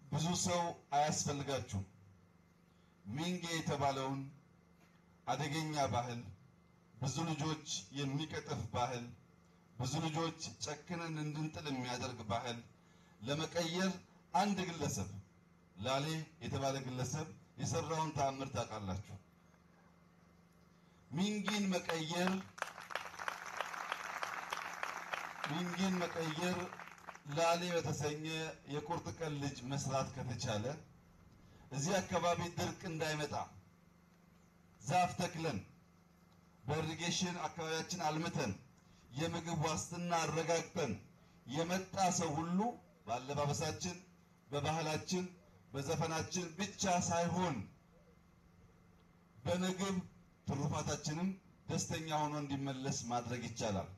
ብዙ ሰው አያስፈልጋችሁም። ሚንጌ የተባለውን አደገኛ ባህል፣ ብዙ ልጆች የሚቀጥፍ ባህል፣ ብዙ ልጆች ጨክነን እንድንጥል የሚያደርግ ባህል ለመቀየር አንድ ግለሰብ ላሌ የተባለ ግለሰብ የሰራውን ተአምር ታውቃላችሁ። ሚንጊን መቀየር ሚንጊን መቀየር ላሌ በተሰኘ የቁርጥ ቀን ልጅ መስራት ከተቻለ እዚህ አካባቢ ድርቅ እንዳይመጣ ዛፍ ተክለን በኢሪጌሽን አካባቢያችን አልምተን የምግብ ዋስትና አረጋግጠን የመጣ ሰው ሁሉ በአለባበሳችን፣ በባህላችን፣ በዘፈናችን ብቻ ሳይሆን በምግብ ትሩፋታችንም ደስተኛ ሆኖ እንዲመለስ ማድረግ ይቻላል።